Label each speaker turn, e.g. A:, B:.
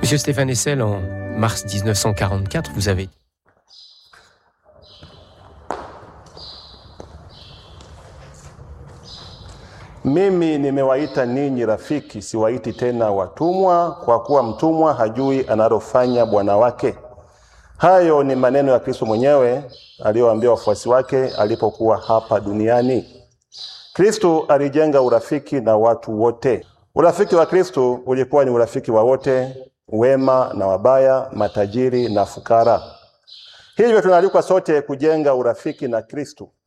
A: Monsieur Stéphane Hessel, en mars 1944, vous avez
B: Mimi nimewaita ninyi rafiki, siwaiti tena watumwa, kwa kuwa mtumwa hajui analofanya bwana wake. Hayo ni maneno ya Kristo mwenyewe aliyowaambia wafuasi wake alipokuwa hapa duniani. Kristo alijenga urafiki na watu wote. Urafiki wa Kristo ulikuwa ni urafiki wa wote, wema na wabaya, matajiri na fukara. Hivyo tunaalikwa sote kujenga urafiki na Kristo.